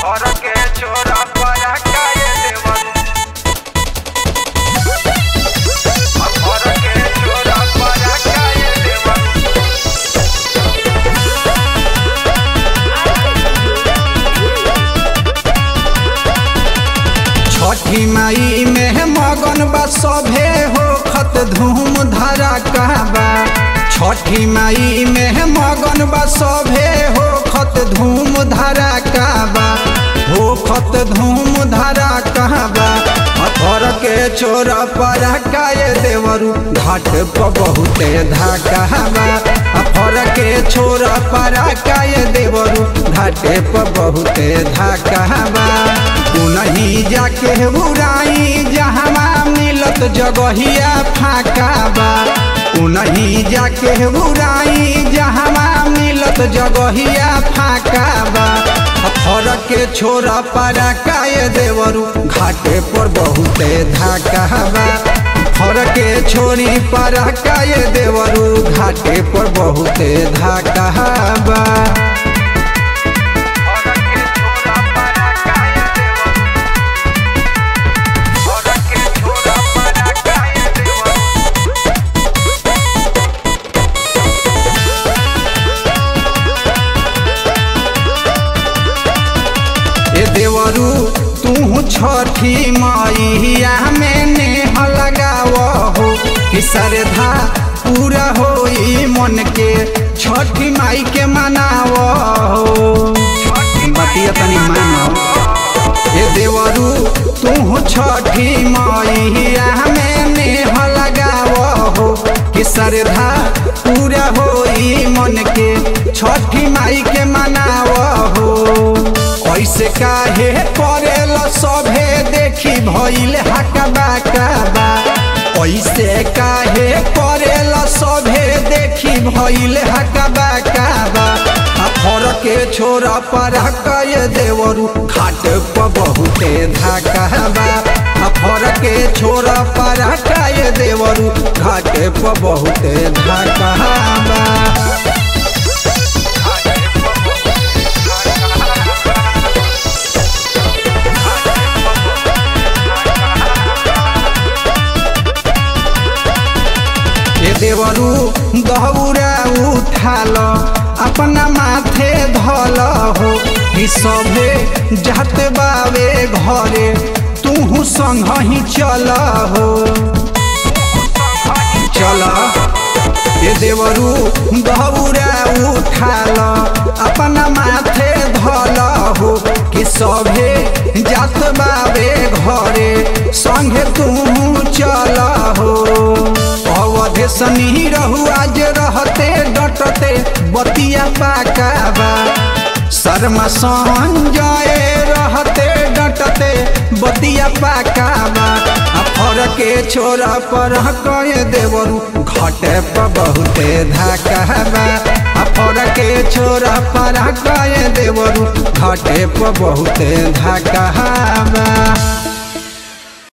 घर के छोरा पर काहे देवरू घर के छोरा पर काहे देवरू छठी माई में मगन बा सभे हो खत धूम धरा कहबा छठी माई में मगन बा सभे हो खत धूम धरा कहबा हो खत धूम धरा कहबा अथर के चोर पर काये देवरू घाट पर बहुते धाकहबा अफर के छोर पर काये देवरू घाटे पर बहुते धाकहबा तू नहीं जाके उड़ाई जहवा मिलत जगहिया फाका बा तू नहीं जाके उड़ाई जहवा मिलत जगहिया फाका बा फरक के छोरा पारा काय देवरू घाटे पर बहुते धाका बा फरक के छोरी पारा काय देवरू घाटे पर बहुते धाका बा घर के छोरा पर काहे देवरू ए देवरू तू छठी मैया में नेह लगाव हो कि श्रद्धा पूरा होई मन के छठी माई के मनाव हो बतिया तनी मानो ए देवरू तू छठी मैया में नेह लगाव हो कि श्रद्धा पूरा होई मन के छठी माई के मनाव हो ऐसे काहे करेल सभे देखी भइल हकबा कबा ऐसे काहे करेल सभे देखी भइल हकबा कबा फर के छोरा पर कय देवरू खाट पर बहुते धाकबा फर के छोरा पर कय देवरू घाट पर बहुते धाकबा ए देवरू दहउरा उठाल अपना माथे धल हो कि सभे जात बावे घरे तू संग ही चल हो चल ए देवरू दहउरा उठाल अपना माथे धल हो कि सभे जात बावे घरे संगे तू चल हो अवधे सनी रहू आज रहते डटते बतिया पाकाबा शर्मा संजय रहते डटते बतिया पाकाबा फर के छोरा पर कहे देवरू घटे पर बहुते धाकाबा फर के छोरा पर कहे देवरू घटे पर बहुते धाकाबा